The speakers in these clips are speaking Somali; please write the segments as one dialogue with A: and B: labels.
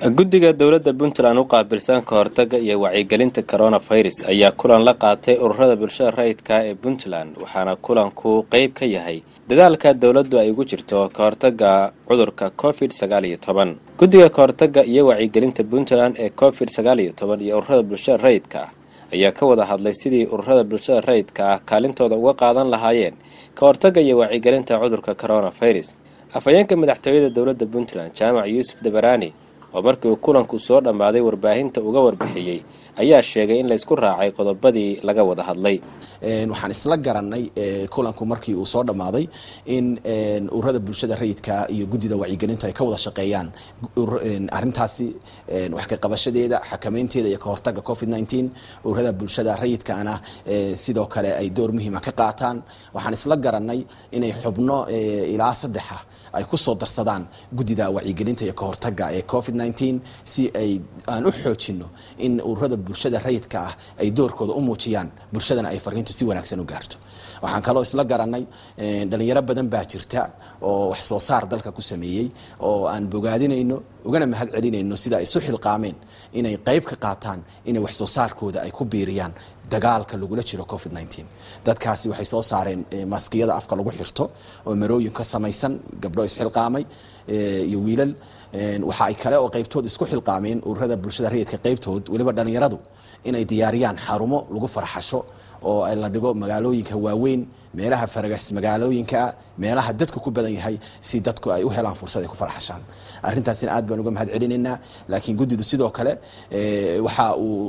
A: guddiga dowladda puntland u qaabilsan ka hortagga iyo wacyigelinta coronavirus ayaa kulan la qaatay ururada bulshada rayidka ee puntland waxaana kulanku qeyb ka yahay dadaalka dowladdu ay ugu jirto ka hortagga cudurka covid sagaal iyo toban guddiga ka hortagga iyo wacyigelinta puntland ee covid sagaal iyo toban iyo ururada bulshada rayidka ah ayaa ka wada hadlay sidii ururada bulshada rayidka ah kaalintooda uga qaadan lahaayeen ka hortagga iyo wacyigelinta cudurka coronavirus afhayeenka madaxtooyada dowladda puntland jaamac yuusuf dabaraani oo markii uu kulanku soo dhammaaday warbaahinta uga warbixiyey ayaa sheegay in laysku raacay qodobadii laga wada hadlay
B: waxaan isla garanay kulanku markii uu soo dhammaaday in ururada bulshada rayidka iyo guddida wacyigelintu ay ka wada shaqeeyaan arintaasi wax ka qabashadeeda xakameynteeda iyo ka hortagga covid nteen ururada bulshada rayidkaana sidoo kale ay door muhiima ka qaataan waxaan isla garanay inay xubno ilaa saddexa ay ku soo darsadaan guddida wacyigelinta iyo ka hortagga ee covid nteen si ay aan u xoojino in ururada bulshada rayidka ah ay doorkooda u muujiyaan bulshadana ay fariintu si wanaagsan u gaarto waxaan kaloo isla garanay dhalinyaro badan baa jirta oo wax soo saar dalka ku sameeyey oo aan bogaadinayno ugana mahad celinayno sida ay isu xilqaameen inay qayb ka qaataan inay wax soo saarkooda ay ku biiriyaan dagaalka lagula jiro covid nteen dadkaasi waxay soo saareen maskiyada afka lagu xirto oo marooyin ka samaysan gabdho isxilqaamay iyo wiilal waxa ay kale oo qaybtood isku xilqaameen ururada bulshada rayidka qaybtood weliba dhalinyaradu inay diyaariyaan xarumo lagu farxasho oo la dhigo magaalooyinka waaweyn meelaha faragas magaalooyinkaa meelaha dadku ku badan yahay si dadku ay u helaan fursad ay ku farxashaan arrintaasina aad baan uga mahad celinaynaa laakiin guddidu sidoo kale waxa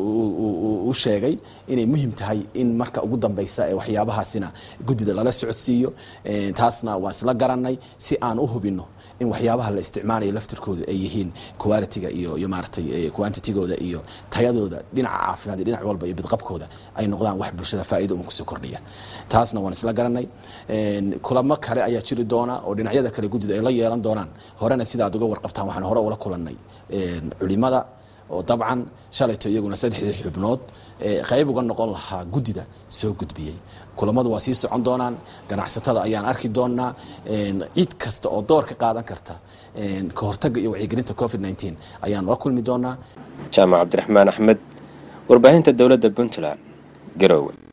B: uu sheegay inay muhim tahay in marka ugu dambeysa ee waxyaabahaasina guddida lala socodsiiyo taasna waan isla garanay si aan u hubino in waxyaabaha la isticmaalayo laftirkooda ay yihiin qualitiga iyo iyo maaratay quantitigooda iyo tayadooda dhinaca caafimaad iyo dhinac walba iyo bidqabkooda ay noqdaan wax bulshada faa'iido uma kusoo kordhiya taasna waan isla garanay kulamo kale ayaa jiri doona oo dhinacyada kale guddida ay la yeelan doonaan horena sidaad uga warqabtaan waxaan hore ula kulannay culimada oo dabcan shalayto iyaguna saddexdii xubnood qayb uga noqon lahaa guddida soo gudbiyey kulamadu waa sii socon doonaan ganacsatada ayaan arki doonaa cid kasta oo door ka qaadan karta ka hortagga iyo wacyigelinta covid nteen ayaan la kulmi doonaa
A: jaamac cabdiraxmaan axmed warbaahinta dowladda puntland garowe